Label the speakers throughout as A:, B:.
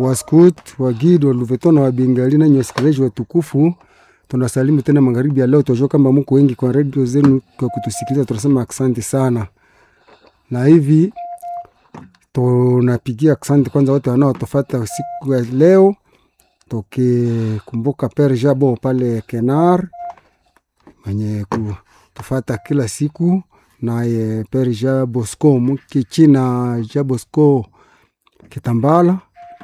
A: waskut wagid waluveto na wabingali nanyi wasikilizaji watukufu tunasalimu tena magharibi ya leo tunajua kama mko wengi kwa redio zenu kwa kutusikiliza tunasema asante sana na hivi tunapigia asante kwanza wote wanaotufata siku ya leo tukikumbuka Pere Jabo pale Kenar mwenye kutufata kila siku naye Pere Jabosco Mukichina Jabosco Kitambala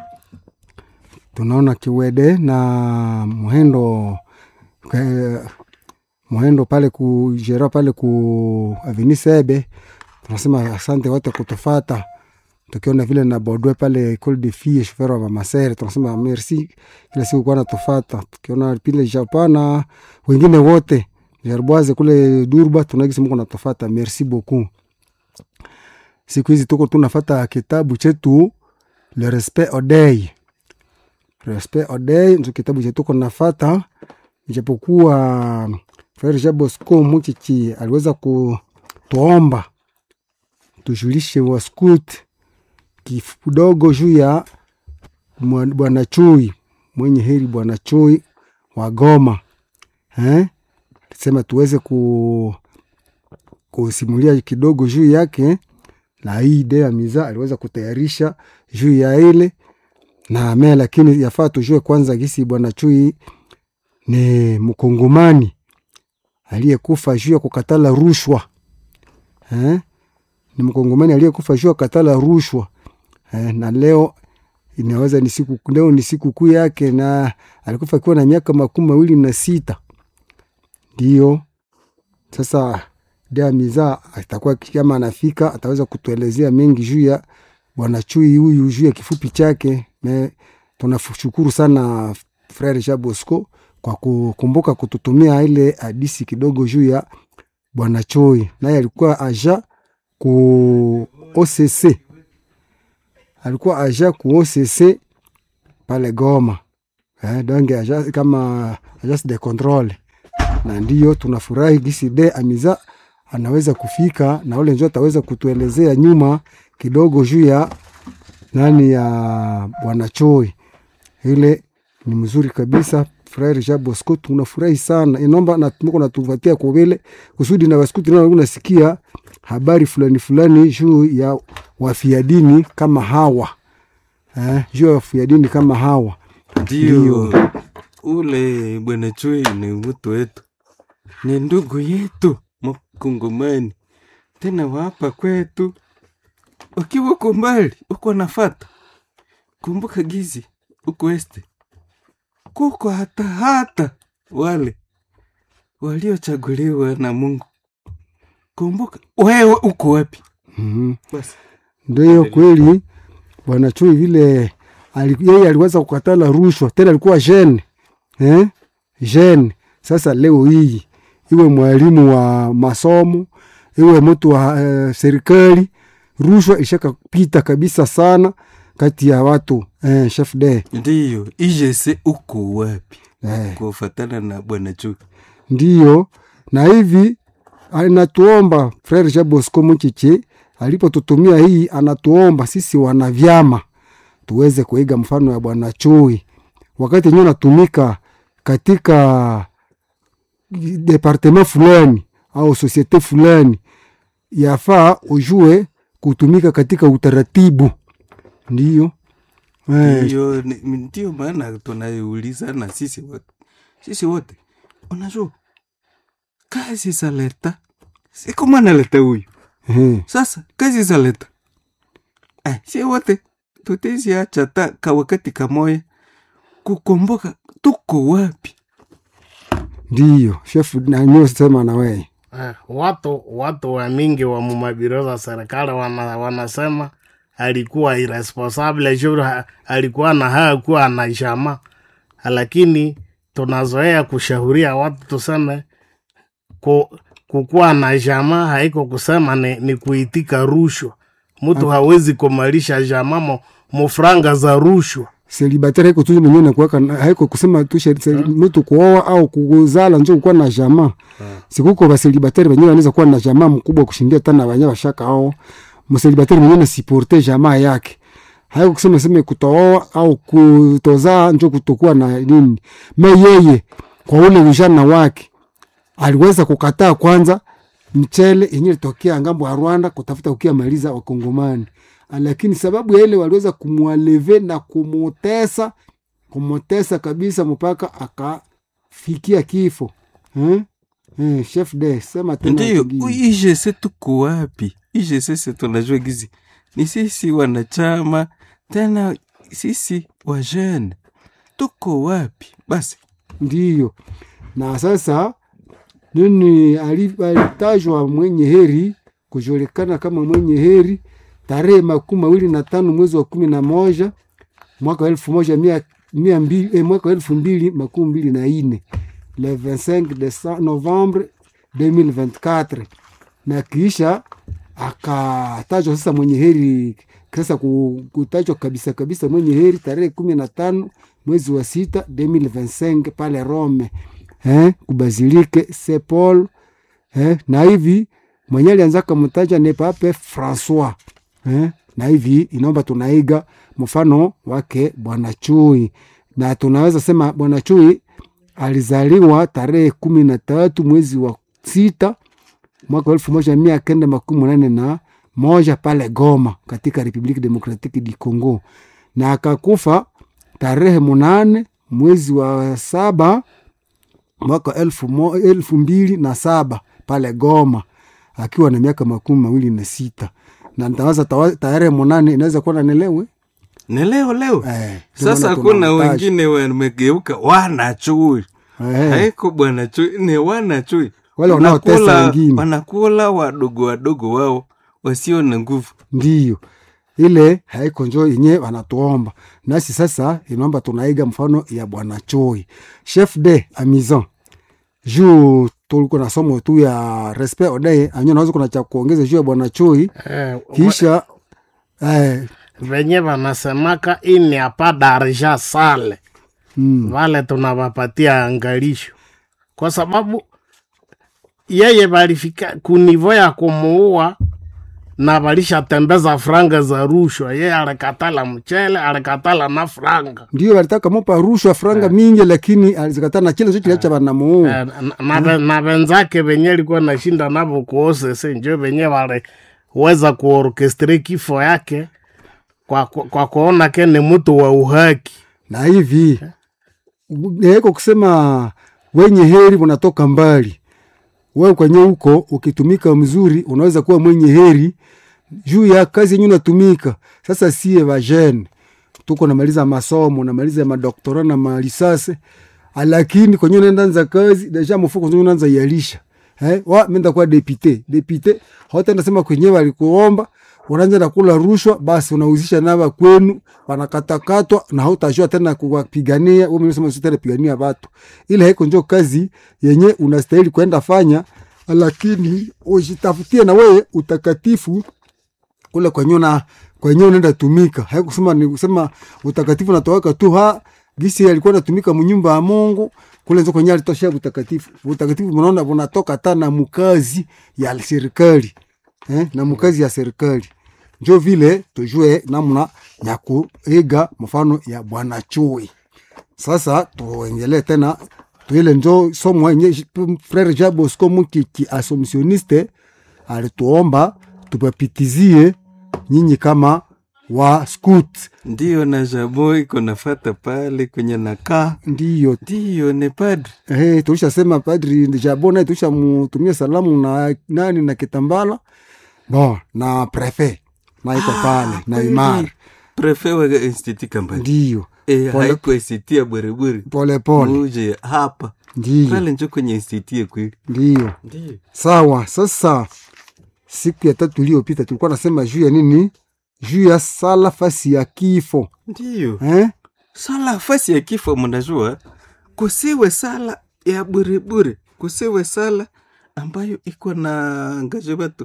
A: tunaona Kiwede na Muhendo ke, Muhendo pale ku Jera pale ku Avini Sebe tunasema asante wote kutufata tukiona vile na Bodwe pale Ecole de Filles chauffeur wa Masere tunasema merci kila siku kwa natufata tukiona pile Japana wengine wote Jarboise kule Durba tunagisi mko natufata merci beaucoup siku hizi tuko tunafata kitabu chetu le respect odei respect odei ndio kitabu chetu tuko nafata ijapokuwa Frere Jabosco Muchichi aliweza kutuomba tujulishe waskut kidogo juu ya bwana Chui mwenye heri bwana Chui wa Goma eh? Sema tuweze ku, kusimulia kidogo juu yake, na hii idea miza aliweza kutayarisha juu ya ile na ame, lakini yafaa tujue kwanza gisi bwana Chui ni mkongomani aliyekufa juu ya kukatala rushwa eh? Ni mkongomani aliyekufa juu ya kukatala rushwa eh, na leo inaweza ni siku leo ni siku kuu yake, na alikufa akiwa na miaka makumi mawili na sita. Ndio sasa dea miza atakuwa kama anafika ataweza kutuelezea mengi juu ya bwana Chui huyu juu ya kifupi chake. Me tunashukuru sana Frere Jean Bosco kwa kukumbuka kututumia ile hadisi kidogo juu ya bwana Chui, naye alikuwa aja ku OCC alikuwa aja ku OCC pale Goma eh, donge aja kama agence de controle, na ndiyo tunafurahi gisi de amiza anaweza kufika na ule njo ataweza kutuelezea nyuma kidogo juu ya nani ya bwana Choi. Ile ni mzuri kabisa. Frere Jean Bosco tunafurahi sana, inomba na tuko natuvatia kwa vile kusudi na wasikuti nao unasikia habari fulani fulani juu ya wafia dini kama hawa eh, juu ya wafia dini kama hawa.
B: Ndio ule bwana Chui ni mtu wetu, ni ndugu yetu Mkongomani, tena wapa kwetu. Ukiwa uko mbali uko nafata, kumbuka gizi uko este kuko hata hata wale waliochaguliwa na Mungu. Kumbuka wewe uko wapi?
A: mm
B: Basi
A: Ndio kweli bwana Chui vile ali- yeye aliweza kukatala rushwa, tena alikuwa jeune eh? jeune. Sasa leo hii iwe mwalimu wa masomo iwe mtu wa eh, serikali, rushwa ilishakapita kabisa sana kati ya watu eh, chef de
B: ndiyo ijese uko wapi?
A: eh.
B: Kufatana na bwana Chui.
A: Ndiyo, na hivi anatuomba Frere Jean Bosco Muchichi alipotutumia hii, anatuomba sisi wanavyama tuweze kuiga mfano ya bwana Chui wakati enyewe natumika katika departement fulani au sosiete fulani, yafaa ujue kutumika katika utaratibu. Ndiyo eh,
B: Ndiyo, ni- ndio maana tunaiulizana sisi wote, sisi wote, unajua kazi za leta si kama analeta huyu
A: eh,
B: sasa, kazi za leta eh, si wote tutiziacha ta ka wakati kamoya kukumbuka tuko wapi.
A: ndiyo chef nanyo sema na wewe
C: Eh, watu watu wa mingi wa mumabiro za serikali wana, wanasema alikuwa irresponsible juu ha- alikuwa na haya kuwa na jama, lakini tunazoea kushauria watu tuseme ku, kukuwa na jama haiko kusema ni, ni kuitika rushwa. Mtu hawezi kumalisha jama mo, mufranga za rushwa.
A: selibatari haiko tu mwenyewe nakuwaka haiko kusema tu sheri- seli- mtu kuoa au kuzala njo kukuwa na jamaa sikuko baselibatari wenyewe wanaweza kuwa na jamaa mkubwa kushindia tana wenye washaka ao mselibatari mwenyewe nasiporte jamaa yake haiko kusema seme kutooa au kutozaa njo kutokuwa na nini me yeye kwa ule ujana wake aliweza kukataa kwanza mchele yenye litokea ngambo ya Rwanda kutafuta ukia maliza wakongomani, lakini sababu ya ile waliweza kumwaleve na kumutesa kumutesa kabisa mpaka akafikia kifo eh? Eh, chef de sema tena
B: ndiyo
A: kingine.
B: ijese tuko wapi ijese se tunajua gizi ni sisi wanachama tena sisi wajene tuko wapi basi
A: ndiyo na sasa nini ali- alitajwa mwenye heri kujulikana kama mwenye heri tarehe makumi mawili na tano mwezi wa kumi na moja mwaka wa elfu moja mia, mia mbili, eh, mwaka wa elfu mbili makumi mbili na ine le 25 Dece- novembre 2024 na kisha akatajwa sasa mwenye heri sasa ku- kutajwa kabisa kabisa mwenye heri tarehe kumi na tano mwezi wa sita 2025 pale Rome eh, kubasilike St Paul eh, na hivi mwenye alianza kamtaja ni Pape Francois eh, na hivi inaomba tunaiga mfano wake Bwana Chui, na tunaweza sema Bwana Chui alizaliwa tarehe kumi na tatu mwezi wa sita mwaka wa elfu moja mia kenda makumi munane na moja pale Goma katika Republique Democratique du Congo, na akakufa tarehe munane mwezi wa saba mwaka wa elfu, mo, elfu mbili na saba pale Goma akiwa na miaka makumi mawili na sita na ntawaza tawa- tarehe munane inaweza kuwa nanelewe
B: ni leo leo
A: eh, ndio
B: sasa
A: maana
B: kuna
A: tunamtaja.
B: wengine wamegeuka wanachui
A: eh,
B: haiko bwana chui ni wanachui
A: Wale wanaotesa
B: Wanakula-
A: wengine.
B: wanakula wadogo wadogo wao wasio na nguvu
A: ndiyo ile haiko njo yenye wanatuomba nasi sasa inaomba tunaiga mfano ya bwana Choi chef de amison juu tuliko na somo tu ya respect odaye anyo naweza kuna cha kuongeza juu ya bwana Choi
C: Eh,
A: kisha eh,
C: venye vanasemaka ini hapa darja sale
A: mm,
C: vale tunavapatia angalisho kwa sababu yeye valifika kunivo ya kumuua na valishatembeza franga za rushwa yeye alikatala mchele alikatala na franga
A: ndio walitaka mupa rushwa franga mingi lakini alizikataa na kile kiliacha banamuua
C: Eh, na- na ve- na wenzake venye alikuwa nashinda navo kuosese njo venye waliweza kuorkestre kifo yake kwa, kwa, kwa kuona ke ni mtu wa uhaki
A: na hivi naiko kusema wenye heri unatoka mbali wewe kwenye huko ukitumika mzuri unaweza kuwa mwenye heri juu ya kazi yenye unatumika sasa sie vajene tuko namaliza masomo namaliza madoktora na malisase lakini kwenye unaenda nza kazi deja mfuko nzo unaanza yalisha eh wa menda kwa depute depute hotenda sema kwenye walikuomba unaanza na kula rushwa basi unauzisha nava kwenu wanakatakatwa na hautajua tena kuwapigania wewe mwenyewe sema usitende pigania watu ile haiko njo kazi yenye unastahili kwenda fanya lakini ujitafutie na wewe utakatifu kule kwenye na kwenye unaenda tumika haikusema ni kusema utakatifu natoweka tu ha gisi alikuwa natumika mnyumba ya Mungu kule nzo kwenye alitoshea utakatifu utakatifu mnaona unatoka hata na mkazi ya serikali eh, na mkazi ya serikali njo vile tujue namna ya kuiga mfano ya bwana Chui sasa tuendelee tena tuile njo somo yenye frere Jean Bosco Mukiki asomsioniste alituomba tupapitizie nyinyi kama wa scout
B: ndiyo na jabo iko nafata pale kwenye nakaa
A: ndiyo
B: ndiyo ni padri
A: Hey, tulishasema padri Jabo naye tulishamutumia salamu na nani na Kitambala bon na prefe na iko pale na imara
B: prefe wa institut kambani
A: ndiyo
B: e,
A: Pole-
B: haiko institut ya bwerebwere
A: pole pole
B: uje hapa
A: ndiyo
B: pale njo kwenye institut ya kweli
A: ndiyo
B: ndiyo
A: sawa. Sasa siku ya tatu iliyopita tulikuwa nasema juu ya nini? Juu ya sala fasi ya kifo
B: ndiyo
A: eh?
B: sala fasi ya kifo mnajua kusiwe sala ya burebure kusiwe sala ambayo iko na ngaje watu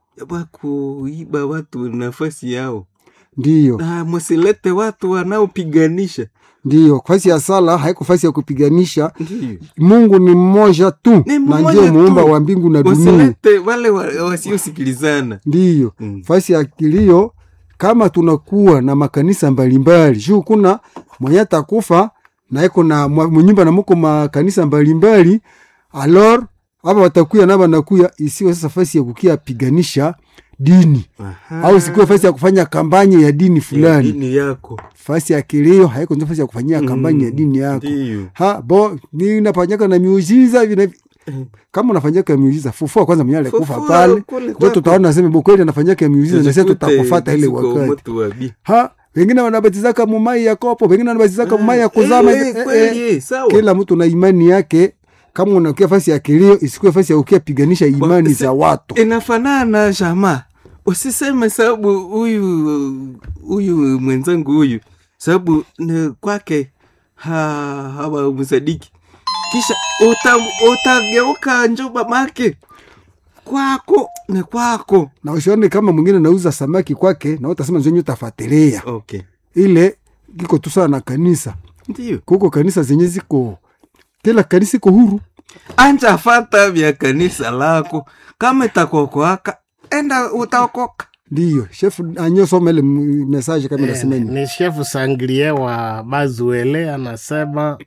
B: wakuiba watu nafasi yao
A: Ndiyo,
B: na musilete watu wanaopiganisha
A: ndiyo, fasi ya sala haiko fasi ya kupiganisha.
B: ndiyo
A: Mungu ni mmoja tu
B: Ni
A: na
B: mmoja
A: ndiye muumba
B: tu.
A: wa mbingu na dunia.
B: musilete wale wa- wasiosikilizana
A: Ndiyo,
B: Mm.
A: fasi ya kilio kama tunakuwa na makanisa mbalimbali juu kuna mwenye atakufa na iko na mwa- mnyumba na muko makanisa mbalimbali alor aba watakuya na banakuya isiwe sasa fasi ya kukia piganisha dini
B: Aha.
A: au sikuwe fasi ya kufanya kampanye ya dini
B: Ya
A: fulani
B: dini yako
A: fasi ya kilio haiko ndio fasi ya kufanyia kampanye ya dini yako
B: ndiyo
A: ha bo ni nafanyaka na miujiza hivi na hivi kama unafanyaka miujiza fufua kwanza mwenye alikufa
B: Fufua
A: pale
B: kule
A: ndio
B: kwako.
A: tutaona sema bo kweli anafanyaka miujiza na sisi
B: Tujikute
A: tutakufata ile
B: siko
A: wakati
B: moto wa bi.
A: ha wengine wanabatizaka mumai ya kopo wengine wanabatizaka mumai ya kuzama
B: Eh,
A: hivi.
B: eh,
A: Eh,
B: kweli,
A: eh.
B: eh, sawa.
A: kila mtu na imani yake kama unakia fasi ya kilio isikuwe fasi ya ukia piganisha imani
B: si-
A: za watu
B: inafanana jamaa usiseme sababu huyu huyu mwenzangu huyu sababu ni kwake ha, hawamsadiki kisha uta, utageuka njoba make kwako ni kwako
A: na usione kama mwingine nauza samaki kwake na utasema zenye utafuatilia
B: okay
A: ile kiko tu sawa na kanisa
B: ndio
A: kuko kanisa zenye ziko kila kanisa iko huru
B: anja fata vya kanisa lako kama itakokoaka enda utaokoka
A: ndiyo chef anyosoma ile m- message kama
C: Eh,
A: nasema ni
C: ni shefu sangrie wa bazuele anasema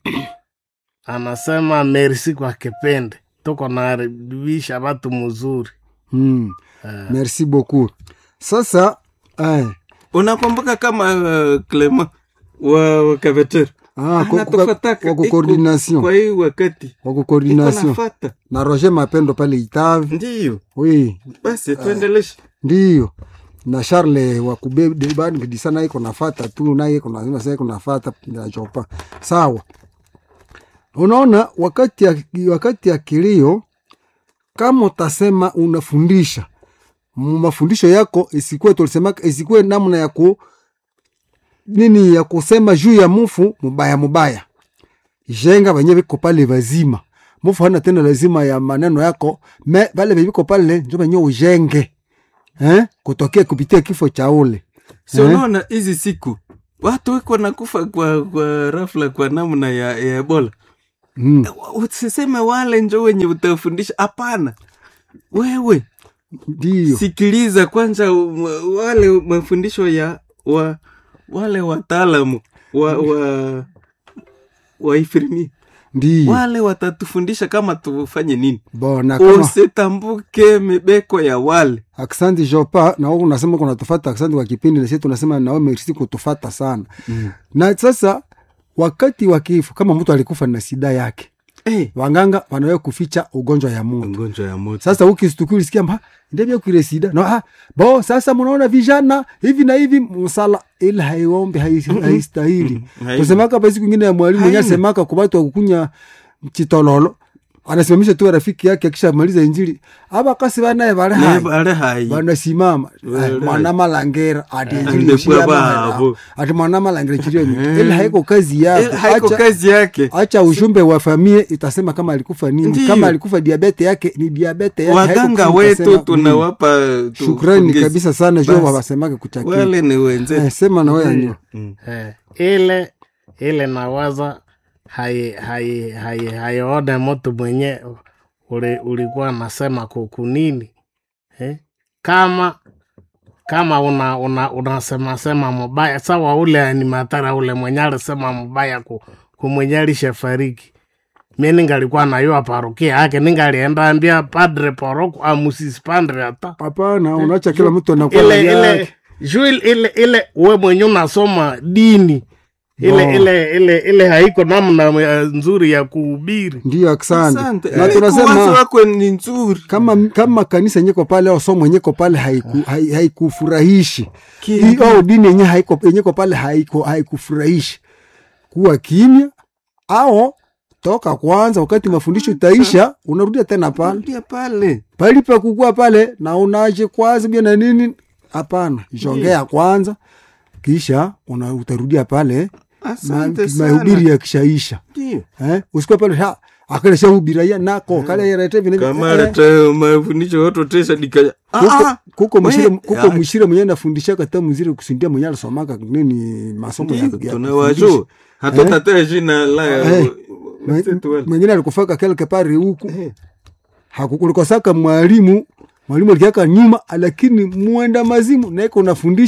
C: anasema merci kwa kipindi tuko naharibisha watu mzuri
A: mm. merci beaucoup sasa eh,
B: unakumbuka kama uh, clement wa, wa kaveter
A: ah, kwa-
B: Anatufataka,
A: kwa
B: iko
A: coordination
B: kwa hii wakati
A: kwa
B: iko
A: coordination
B: nafata
A: na Roger Mapendo pale Itavi
B: ndiyo
A: oui
B: basi tuendeleshe
A: ndiyo na Charles wa kubebani bidisa naye iko nafata tu naye iko nasema sasa iko nafata na chopa sawa. Unaona, wakati ya, wakati ya kilio, kama utasema unafundisha mu mafundisho yako isikuwe tulisema isikuwe namna ya ku nini ya kusema juu ya mufu mubaya mubaya, jenga wenye viko pale vazima mufu hana tena lazima ya maneno yako me vale viko pale njo venye ujenge eh? kutokea kupitia kifo cha ule
B: si unaona hizi siku watu wiko nakufa kwa, kwa rafla kwa namna ya, ya ebola
A: mm.
B: usiseme wale njo wenye utafundisha hapana wewe
A: Ndiyo
B: sikiliza kwanza um, wale mafundisho ya wa, wale wataalamu wa, wa, wa ifirmi
A: ndiyo
B: wale watatufundisha kama tufanye nini
A: bona kama
B: usitambuke mibeko ya wale
A: aksanti jopa na wewe unasema kuna tufata aksanti kwa kipindi na sisi tunasema na wewe merci kutufata sana
B: mm.
A: na sasa wakati wa kifo kama mtu alikufa na sida yake
B: hey,
A: wanganga wanawe kuficha ugonjwa ya Mungu
B: ugonjwa ya moto
A: sasa ukistuki ulisikia mba ndivyo kile sida no, ah, bo sasa mnaona vijana hivi na hivi msala ila haiombe hai- haistahili
B: Haina.
A: tusemaka pa siku ingine ya mwalimu mwenye
B: Haina.
A: asemaka kwa watu wa kukunya chitololo anasimamisha tu rafiki yake akishamaliza injili aba kasi banaye bale hai
B: nebale hai
A: banasimama
B: Wale.
A: Ay, mwana malangera ati injili
B: Ande
A: ishia
B: baba
A: mahali.
B: abo.
A: ati mwana malangera chirio ila haiko kazi
B: Eh,
A: yako
B: haiko
A: acha
B: kazi yake
A: acha ujumbe wa familia itasema kama alikufa nini
B: Ndiyo.
A: kama alikufa diabete yake ni diabete yake haiko
B: waganga
A: kusema
B: wetu
A: itasema, mm.
B: tunawapa tu-
A: shukrani
B: pongezi.
A: kabisa sana jo
B: Basi.
A: wawasemake kuchakii
B: wale ni wenzetu
A: eh, sema na wewe nyo
B: Mm.
C: eh, ile ile nawaza hai hai hai haione mtu mwenye uli, ulikuwa nasema kukunini eh? kama kama una una unasema sema mubaya sawa ule animatara ule mwenye alisema mubaya ku, kumwenye alishafariki mi ningalikuwa nayua parukia yake ningalienda ambia padre poroko amusisi padre hata
A: hapana unaacha kila mtu anakuwa
C: ile
A: na
C: ile
A: yake.
C: juu ile ile ile we mwenye unasoma dini ile
A: No.
C: ile ile ile haiko namna eh, nzuri ya kuhubiri
A: ndiyo asante
B: Asante.
A: na
B: Eh, wazo
A: tunasema
B: wako ni nzuri
A: kama kama kanisa nyeko pale au somo nyeko pale haiku- hai- haikufurahishi
B: Ki-
A: Hii au dini yenye haiko yenyeko pale haiko haikufurahishi kuwa kimya au toka kwanza wakati mafundisho itaisha unarudia tena pale
B: Rudia pale
A: pali pa kukua pale na unaje kwanza bia na nini hapana jongea kwanza kisha una, utarudia pale ma-
B: asante sana
A: mahubiri yakishaisha
B: Ndio.
A: eh? usikuwa pale ha akalesha hubira ya nako kale yarete vile
B: kama
A: eh,
B: hata mafundisho watu tesa dikaya
A: kuko, kuko mshire
B: we-
A: kuko
B: ya-
A: mshire mwenye nafundisha kata mzire kusindia mwenye alisomaka nini masomo ya, ya kufundisha.
B: tunawajua hatutatea jina la
A: Eh.
B: wenzetu wale.
A: mwengine alikufaka kelke pari huku
B: Eh.
A: hakukulikosaka mwalimu mwalimu alikiaka nyuma lakini mwenda mazimu naiko unafundisha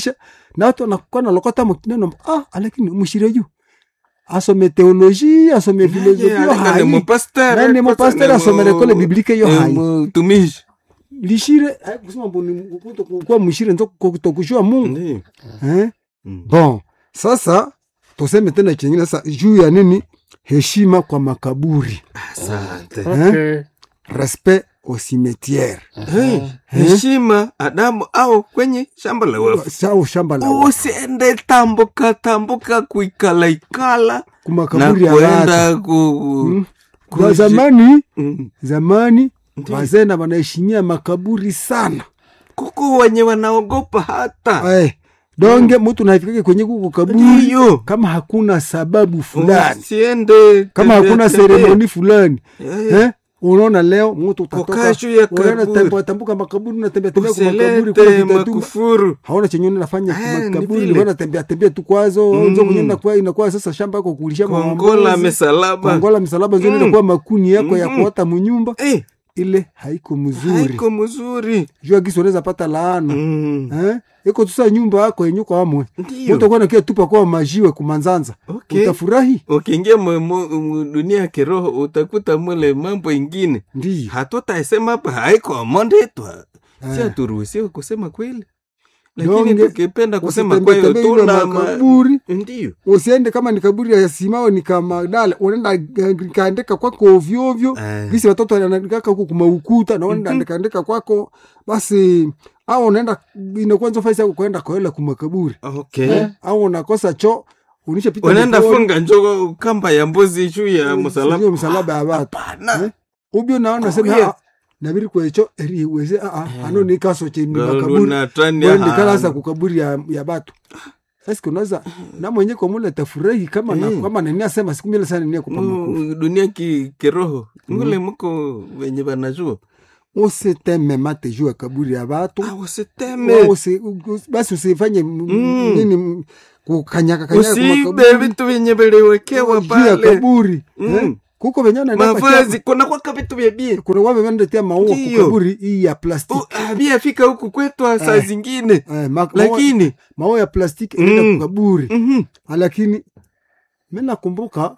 A: na watu wanakuwa nalokota mkineno ah, lakini mshire juu asome teoloji asome filosofia
B: Naye aleka ni
A: hai
B: mupasteur,
A: nani
B: kwanza
A: mupasteur
B: ni
A: asomere
B: mu-
A: kole biblike yo
B: ni
A: hai
B: mutumishi
A: lishire hai kusema mboni kuwa mshire nzo kutokushua Mungu
B: Ndiyo.
A: eh
B: Mm.
A: bon sasa tuseme tena chingine sasa juu ya nini heshima kwa makaburi
B: asante
C: okay.
A: respect au cimetière
B: Hey, heshima adamu au kwenye shamba la wafu
A: sau shamba la watu.
B: usiende tambuka tambuka kuikala ikala na
A: kumakaburi ya watu
B: kuenda ku,
A: Mm.
B: ku-
A: kwa zamani
B: Mm.
A: zamani
B: Ndiyo.
A: wazee wanaheshimia makaburi sana
B: kuku wenye wanaogopa hata
A: eh, donge mtu naifikake kwenye kuko kaburi
B: ndiyo
A: kama hakuna sababu fulani
B: usiende
A: kama
B: tembea,
A: hakuna
B: tembea.
A: seremoni fulani
B: Eh,
A: eh? unaona leo mtu
B: Kukaa
A: utatoka
B: juu ya
A: unaenda
B: kaburi.
A: tembo- tambuka makaburi unatembea tembea kwa makaburi
B: usilete
A: kuna vitatuma
B: makufuru
A: haona chenye unafanya
B: Eh, ni
A: makaburi
B: vile.
A: unaona tembea tembea tu kwazo
B: Mm.
A: mm. kwenye inakuwa inakuwa sasa shamba yako kulisha
B: kongola mesalaba
A: kongola misalaba nzuri
B: Mm.
A: inakuwa makuni yako ya
B: Mhm.
A: kuota munyumba
B: Eh,
A: ile haiko mzuri
B: haiko mzuri
A: jua gisi unaweza pata laana
B: Mm,
A: eh? iko tusa nyumba yako yenye kwa amwe
B: ndiyo
A: utakuwa nakia tupa kwa majiwe kumanzanza
B: Okay.
A: utafurahi
B: ukiingia mu- mu- mu- dunia ya kiroho utakuta mule mambo ingine
A: ndiyo
B: hatutaisema hapa haiko mondetwa si
A: Eh.
B: haturuhusiwe kusema kweli lakini
A: Donge,
B: tukipenda kusema
A: Usitembee
B: kwayo
A: tembee ile
B: tuna ma-
A: makaburi
B: ndiyo
A: usiende kama ni kaburi ya simao ni kama dala unaenda kaandika kwako ovyoovyo
B: Eh.
A: gisi watoto wanaandikaka huku kumaukuta na unaenda andika andika kwako basi au unaenda inakuwa nzo faisi yako kwenda koela kumakaburi
B: okay
A: eh? au unakosa cho unishapita
B: unaenda
A: mikono,
B: funga njogo kamba ya mbuzi juu ya
A: sio
B: msalaba
A: msalaba ya watu
B: Hapana.
A: Eh? ubyo naona sema
B: Kuya.
A: ah, nabiri kwecho eri weze ah ah ano ni kaso chini makaburi
B: galunatania
A: wendi kalasa kukaburi ya, ya batu sasa kunaweza na mwenye kwa mule tafurahi kama na,
B: Mm.
A: kama nani asema siku mbele sana nia kupa makofi
B: Mu- dunia ki, kiroho mule muko wenye banajua
A: usiteme mate juu ya kaburi ya batu
B: Ah,
A: Wa
B: usiteme
A: usi, us- basi usifanye m-
B: Mm.
A: nini m- kukanyaka kanyaka kwa
B: usibe
A: makaburi
B: vitu vyenye viliwekewa
A: juu ya
B: pale
A: kaburi
B: Mm.
A: eh? kuko venye wanaenda
B: mavazi
A: patia-
B: kuna kwaka vitu vya bie
A: kuna wame wanatetea maua
B: Ndiyo.
A: kukaburi hii ya plastiki
B: abiafika huku kwetu saa
A: Eh.
B: zingine
A: eh, ma- maua,
B: lakini
A: maua ya plastiki
B: Mm.
A: inaenda kukaburi
B: mhm,
A: lakini mi nakumbuka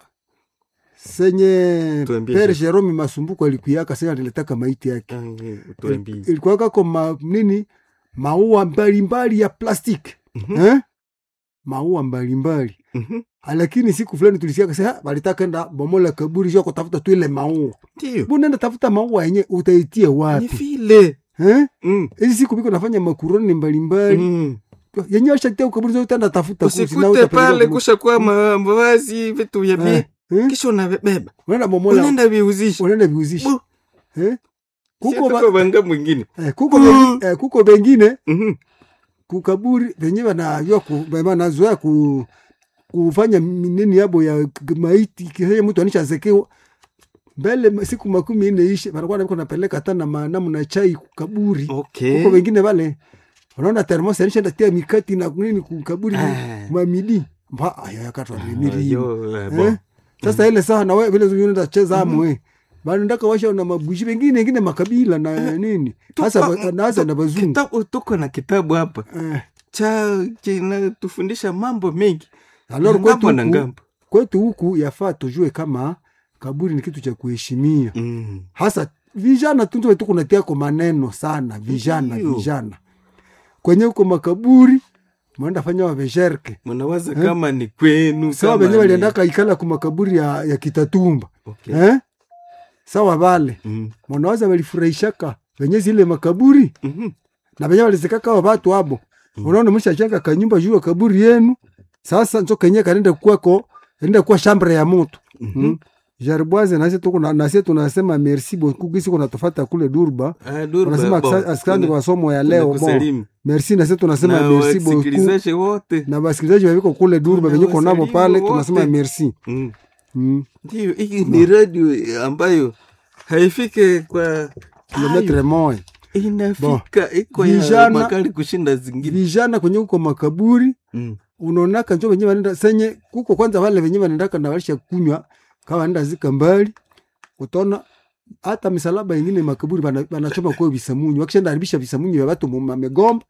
A: senye
B: Tuambie
A: pere
B: sasa.
A: Jerome Masumbuko alikuiaka senye aliletaka maiti yake
B: eh, tuambie.
A: ilikuwaka ko ma, nini maua mbalimbali ya plastiki
B: Mhm,
A: eh? maua mbalimbali
B: mhm.
A: lakini siku fulani tulisikia kasa walitaka enda bomola kaburi sio kutafuta tu ile maua
B: Ndiyo,
A: bu nenda tafuta maua yenye utaitia
B: ni
A: wapi
B: vile
A: eh
B: Mm,
A: hizi siku biko nafanya makuroni mbalimbali
B: mm.
A: yenye washatia ukaburi zote enda tafuta kusi, na
B: usikute
A: utapeleka
B: pale
A: kaburi.
B: kushakuwa ma- mavazi vitu vya bie
A: Eh, eh?
B: kisha unavibeba
A: unaenda bomola
B: unaenda viuzisha
A: unaenda viuzishi
B: Bu.
A: eh kuko
B: kuko
A: ba,
B: banga mwingine
A: eh, kuko bengi, eh, kuko bengine
B: Mhm.
A: kukaburi venye wanajua ku, wanazoea ku, kufanya nini yabo ya k- maiti kisha mtu anishazekewa mbele siku makumi ine ishe wanakuwa nako napeleka hata na manamu na chai kukaburi
B: okay
A: huko wengine wale unaona termos anishaenda tia mikati na nini kukaburi
B: Ah.
A: mamidi mpa ayo yakatwa mimiri
B: Ayo, eh,
A: eh?
B: bon.
A: sasa ile saa na wewe vile unaenda cheza amwe bado ndaka washa na mabushi wengine wengine makabila na nini hasa
B: Tuko-
A: na hasa na bazungu
B: Kitabu- tuko na kitabu hapa
A: eh
B: cha kinatufundisha mambo mengi
A: alors
B: Ya
A: kwetu
B: ngambo na
A: huku,
B: ngambo
A: kwetu huku yafaa tujue kama kaburi ni kitu cha kuheshimia
B: Mm.
A: hasa vijana tunzo tu kunatiako maneno sana vijana
B: Ndiyo.
A: vijana kwenye huko makaburi mwenda fanya wavesherke
B: mnawaza
A: Eh?
B: kama ni kwenu
A: sawa
B: kama
A: venye
B: ni-
A: waliendaka ikala ku makaburi ya, ya kitatumba
B: Okay.
A: eh? sawa vale
B: Mm.
A: mwanawaza walifurahishaka venye zile makaburi
B: Mhm.
A: na venye walizikaka wa watu abo unaona mshachenga kanyumba juu ya kaburi yenu sasa nzo kenye kanenda kwako enda kuwa shambre ya moto
B: Mhm.
A: mm. jaribwaze nasi tuko na nasi tunasema merci beaucoup kisi kuna tofata kule Durba
B: Ah, Durba,
A: tunasema
B: bon.
A: aksa- asante
B: Tuna-
A: kwa somo ya leo bon
B: tunakusalimu.
A: merci nasi tunasema
B: Na
A: merci beaucoup
B: wasikilizaji wote
A: na basikilizaji waviko kule Durba venye uko nabo pale
B: Tunawasalimu
A: tunasema
B: wote.
A: merci
B: Mm.
A: mm.
B: ndiyo hii ni radio ambayo haifike kwa
A: kilometre moja
B: inafika iko ya
A: Vijana-
B: makali kushinda zingine
A: vijana kwenye uko makaburi
B: Mm.
A: unaonaka njo venye vanenda senye kuko kwanza vale venye vanendaka na walisha kunywa kawa vanenda zika mbali utaona hata misalaba ingine makaburi bana- banachoma kwa visamunyu wakishaenda haribisha visamunyu vya watu mamegomba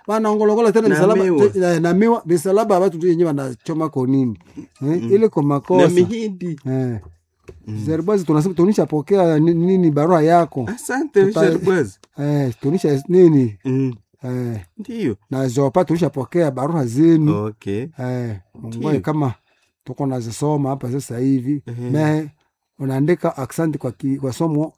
A: wanaongologola tena
B: Na
A: misalaba
B: miwa.
A: te- eh, na miwa misalaba ya watu tu yenye wanachoma ko nini eh, ile kwa
B: na
A: makosa
B: mihindi
A: eh. Zerbazi tunasema tunisha pokea ni- nini barua yako
B: asante
A: Tuta-
B: sherbazi
A: eh, tunisha nini
B: mm.
A: eh,
B: ndiyo
A: na zopa tunisha pokea barua zenu
B: okay
A: eh, Mungu
B: Ndiyo.
A: kama tuko nazisoma hapa sasa hivi
B: Ehe.
A: me unaandika aksanti kwa, ki, kwa somo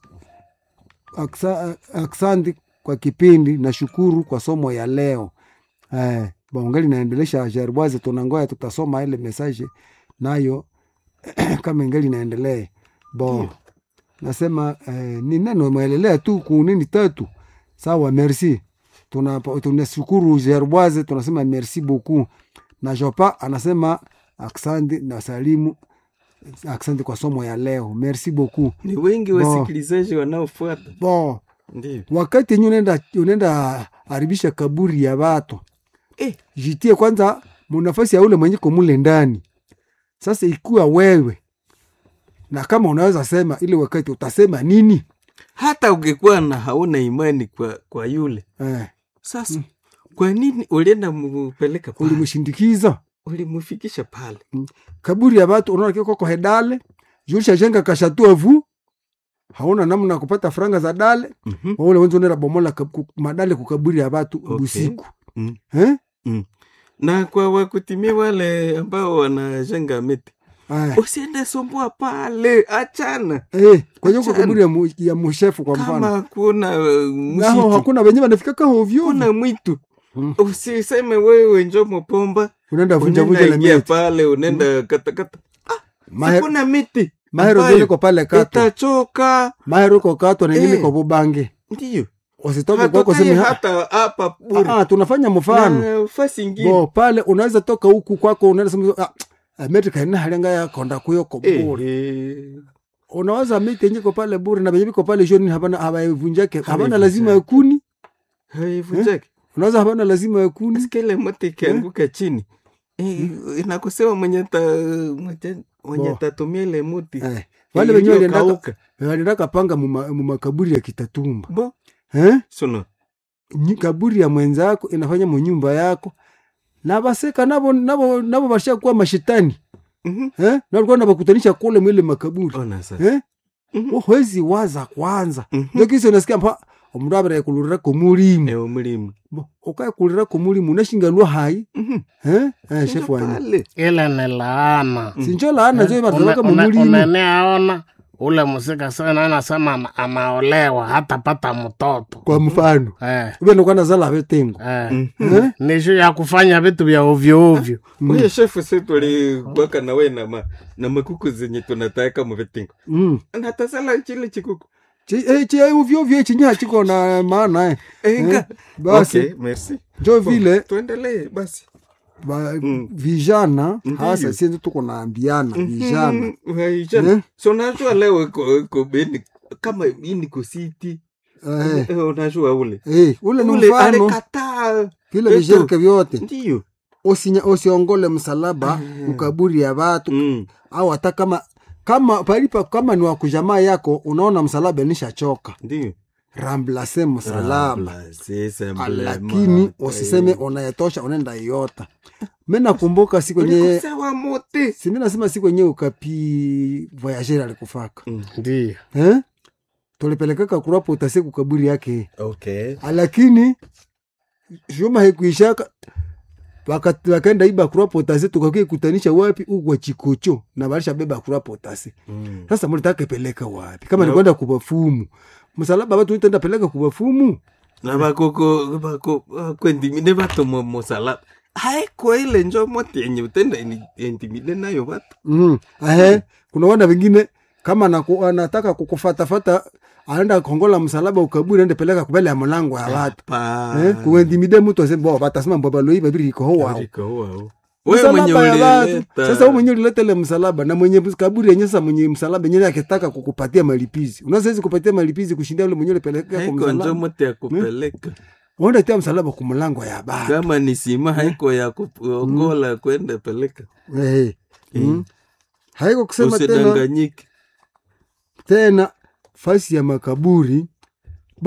A: aksa, aksanti kwa kipindi na shukuru kwa somo ya leo eh, bongali naendelesha jerboise tunangoya tutasoma ile message nayo kama ingali naendelee bo
B: Ndiyo.
A: nasema eh, ni neno mwelelea tu kunini tatu sawa merci Tuna- tunashukuru jerboise tunasema merci beaucoup na jopa anasema aksanti na salimu aksanti kwa somo ya leo merci beaucoup
B: ni wengi
A: Bo.
B: wasikilizaji wanaofuata
A: bo
B: ndiyo
A: wakati yenye unaenda unaenda haribisha kaburi ya watu
B: eh,
A: jitie kwanza munafasi ya ule mwenye komule ndani sasa ikuwa wewe na kama unaweza sema ile wakati utasema nini
B: hata ungekuwa na hauna imani kwa, kwa yule
A: eh,
B: sasa kwa nini ulienda mupeleka pale
A: ulimshindikiza
B: ulimufikisha pale
A: kaburi ya watu unaona kiko kwa hedale julisha jenga kashatua vu hauna namna ya kupata franga za dale
B: Mhm.
A: waule wenzi unaenda bomola kab- ku- madale kukaburi ya watu
B: Okay.
A: busiku
B: Mm.
A: eh?
B: na kwa wakutimia wale ambao wanajenga miti
A: Aya.
B: usiende sumbua pale achana
A: Eh, kwenye uko
B: Achana.
A: kaburi ya, mu, ya mushefu kwa
B: kama
A: mfano
B: kuna uh,
A: naho
B: msitu
A: hakuna wenye wanafikaka hovyo
B: kuna mwitu
A: Mm.
B: usiseme wewe njo mopomba
A: unaenda vunja vunja
B: unaenda
A: na
B: ingia
A: miti
B: pale unaenda katakata
A: Maher-
B: hakuna miti
A: mahero
B: ambayo
A: ziliko pale katwa
B: itachoka
A: mahero iko katwa na ingine
B: Eh.
A: kwa bubange
B: ndiyo
A: usitoke kwako
B: hatokai
A: sema
B: hata hapa bure
A: ah, tunafanya mfano
B: na fasi ingine
A: bo pale unaweza toka huku kwako unaenda sema ah, Amerika ina halenga ya konda kuyo ko
B: Eh,
A: bure
B: eh.
A: unaweza miti yenye iko pale bure na benye biko pale joni habana hawaivunjake habana
B: Hawaivunjake.
A: lazima ya kuni
B: haivunjaki
A: unaweza habana lazima ya kuni
B: Sikia ile moto ikianguka chini Eh, inakusema mwenye ta mwenye- mwenye
A: Bo.
B: tatumia ile muti
A: eh. wale wenye waliendaka
B: iliyokauka.
A: waliendaka panga muma- mumakaburi ya kitatumba
B: bo
A: eh?
B: suno
A: Nyi- kaburi ya mwenzako inafanya munyumba yako na baseka nabo nabo nabo bashakuwa mashetani
B: Mhm.
A: eh? na walikuwa nabakutanisha kule mwile makaburi
B: ona sasa
A: eh?
B: Mhm.
A: uhwezi waza kwanza
B: Mhm.
A: ndio kisa unasikia mpa omundu abere kulurira komulimu
B: ewe mulimu
A: Bo, ukae kulira komulimu unashinganwa hai
B: Mhm.
A: eh? eh,
B: Njo
A: shefu wanyu
B: pale.
C: ile ni laana
A: sinjo laana zo bataweka
C: Une- une-
A: mumulimu
C: uneneaona ule musika sana anasema ana- anaolewa hatapata mtoto
A: kwa mfano
C: eh,
A: uvenokwana zala vetengo
C: eh.
B: Mhm.
A: eh?
C: nisho ya kufanya vitu vya ovyo ovyo
B: Wewe shefu se tulibwaka na we na, ma, na makuku zenye tunataka muvitingo
A: mm.
B: natasala chile chikuku
A: Chi- eh, chi- eh, uvyovyo ichi nya chiko na maana eh.
B: enga
A: basi
B: okay, merci
A: njo vile
B: tuendelee basi
A: ba,
B: Mm.
A: vijana
B: Ndiyo.
A: hasa sienzi tuko naambiana vijana
B: Mhm, vijana
A: Eh?
B: so unajua leo iko iko beni kama hii niko city
A: eh,
B: Eh, unajua ule
A: eh, ule ni
B: ule
A: mfano
B: alikataa
A: vile
B: Eto.
A: vishereke vyote
B: ndiyo
A: Usinya- usiongole msalaba ukaburi ya watu
B: Mm.
A: au hata kama kama palipa kama ni wakujamaa yako unaona msalaba nishachoka
B: ndiyo
A: ramblase msalaba
B: Remplacer simplement.
A: lakini usiseme unayetosha unaenda iota mi nakumbuka siku yenye
B: Ulikosewa mote
A: simi nasema siku yenye ukapi voyager alikufaka
B: Mm.
C: ndio
A: eh? tulipelekaka kurapo utase kukaburi yake
B: okay
A: lakini shuma haikuishaka Waka- wakaenda iba kurapo utase tukakia kutanisha wapi ukwa chikocho na balisha beba kurapo utase
B: Mm.
A: sasa mulitaka peleka wapi kama
B: No.
A: ni kwenda kubafumu msalaba watu itaenda peleka kubafumu
B: na bakoko bako kwendimide bato mu musalaba haiko ile njo mote yenye utenda ini- intimide nayo batu
A: mm. ahe kuna wana wengine kama anaku, anataka kukufatafata anaenda kongola msalaba ukaburi ende peleka kubele ya mlango ya watu eh, kuendimide mtu ase bo batasema mbabaloi babiri iko ho wao
B: wewe mwenye
A: Msalaba ya watu.
B: ulileta
A: Sasa wewe mwenyewe ulileta ile msalaba na mwenye kaburi yenyewe sasa mwenye msalaba yenyewe akitaka kukupatia malipizi. Unaweza hizi kupatia malipizi kushindia yule mwenyewe ulipeleka kwa
B: haiko njo
A: msalaba.
B: mote ya kupeleka
A: Unaenda tia msalaba kwa mlango ya baba.
B: kama ni sima haiko ya kuongola kwenda peleka
A: Eh. Mm. Haiko kusema tena
B: usidanganyike
A: tena fasi ya makaburi. Bo,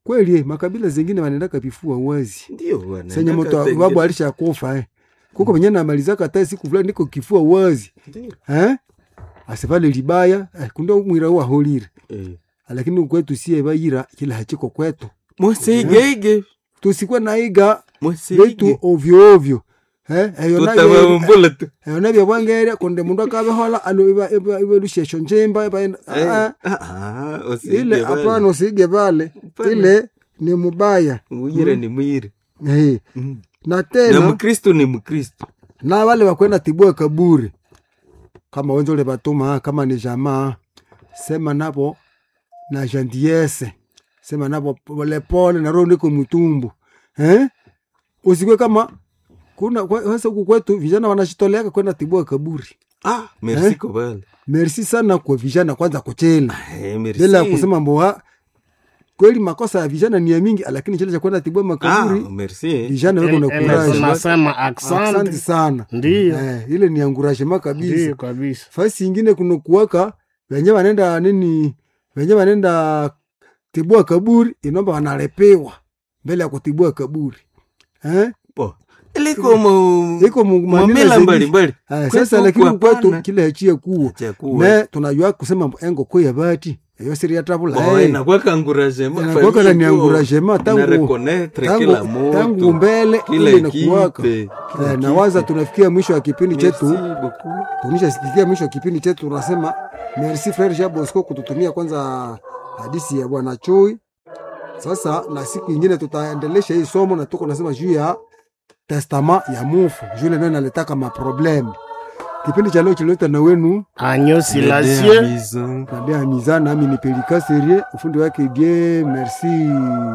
A: kweli makabila zingine wanaendaka vifua wazi
B: ndio wana-
A: senye
B: ndaka
A: mtu
B: tengine-
A: babu alishakufa eh. kuko venye namalizaka hata siku fulani niko kifua wazi
B: Ndio.
A: eh? asivale libaya eh, kunda mwira huwa holire
B: Eh.
A: lakini kwetu sie bayira kila hachiko kwetu
B: musigeige
A: tusikwe naiga vitu
B: musige
A: ovyo ovyo eh? eyo nabyo-
B: tutavavumbula tu
A: eyo nabyo bwangere konde mundu akabehola alo iba- iba- ibelushesho njemba iba-
B: Eh,
A: ah,
B: ah, ah, usige
A: ile
B: bana.
A: hapana usige pale
B: Hapana.
A: ile ni mubaya
B: mwire ni mwire
A: eh.
B: Mm.
A: na
B: na
A: tena
B: mkristo ni mkristo
A: na wale wakwenda tibua kaburi kama wenzole batuma kama ni jamaa sema nabo na jandiese sema nabo polepole na roho niko mtumbu eh? usikwe kama kuna kwa- sasa huku kwetu vijana wanashitoleaka kwenda tibua kaburi
B: ah, merci
A: Eh?
B: kobale
A: merci sana kwa vijana kwanza kuchela
B: Eh, merci.
A: bila ya kusema mboa kweli makosa ya vijana ni ya mingi lakini chile cha kwenda tibua
B: ah,
A: makaburi
B: merci
A: vijana weko na
C: Ele- ele
A: kuraje
C: tunasema
A: asante
C: asante
A: sana
C: ndiyo
A: eh, ile ni angurajema kabisa
C: ndiyo kabisa
A: fasi ingine kuna kuwaka wenye wanenda nini wenye wanenda tibua kaburi inomba wanalepewa mbele ya kutibua kaburi eh?
B: Bo, iliko mu
A: iko mu- manila
B: mamila
A: zengi-
B: mbalimbali
A: Eh,
B: Kwetu
A: sasa
B: huku
A: lakini kwetu
B: hapana.
A: kile hachie kuwa
B: chakuwa
A: me tunajua kusema engo ko ya bati eyo siri ya tabula
B: Bo,
A: eh.
B: inakuwaka encouragement,
A: Inakuwaka
B: famille
A: ni
B: iko
A: encouragement tangu-
B: ina reconnaître kila
A: tangu, tangu
B: mtu
A: mbele
B: kila
A: ile inakuwaka
B: ekipe kila
A: eh, na waza
B: ekipe.
A: tunafikia mwisho wa kipindi chetu
B: Merci beaucoup.
A: tunishasikia mwisho wa kipindi chetu tunasema merci frere Jean Bosco kututumia kwanza hadisi ya bwana Chui. Sasa na siku ingine tutaendelesha hii somo na tuko nasema juu ya testama ya mufu juu ile ndio inaletaka maproblemu. Kipindi cha leo kilileta na wenu
C: agneau
B: Aider
C: silencieux
B: à maison.
A: Nadia Miza nami ni Pelika Serie, ufundi wake die merci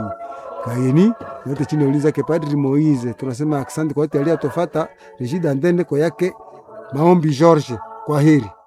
A: Kayeni yote chini ya ulinzi yake Padri Moise. Tunasema asante kwa wote aliyotofata Regida Ndende kwa yake maombi George. Kwa heri.